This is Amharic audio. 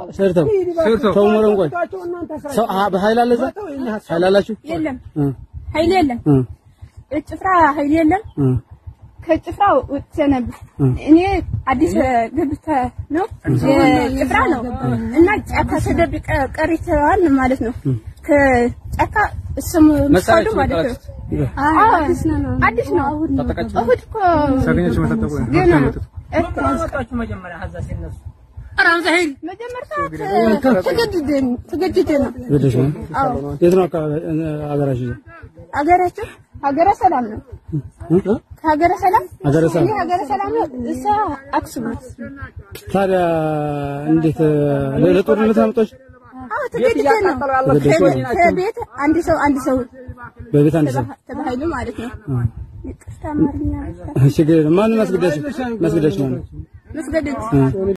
ሰርተው ተው ሞረን ቆይ ሰው አ- በኃይል አለ እዛ ኃይል አላችሁ የለም እ ኃይል የለም እ ጭፍራ ኃይል የለም እ ከጭፍራ ወጥቼ ነበር እኔ አዲስ ገብተ ነው የጭፍራ ነው እና ጫካ ተደብቀ ቀሪተዋል ማለት ነው ከጫካ እሱም ምሳሉ ማለት ነው አዎ አዲስ ነው እሑድ እኮ ገና ነው መጀመሪያ ተገድደን ተገድደን ነው ወደሽ ነው አዎ የት ነው አካባቢ አገራችሁ ሀገራችን ሀገረ ሰላም ነው እ? ሀገረ ሰላም ሀገረ ሰላም። እኔ ሀገረ ሰላም ነው እሷ አክሱም ናት ታዲያ እንዴት ለ- ለጦርነት አመጣች አዎ ተገድደን ነው ከቤት አንድ ሰው አንድ ሰው በቤት አንድ ሰው ተባሃይሉ ማለት ነው ይቅርታ አማርኛ ችግር የለም ማንን ማስገዳችሁ ማስገዳችሁ ነው መስገደድ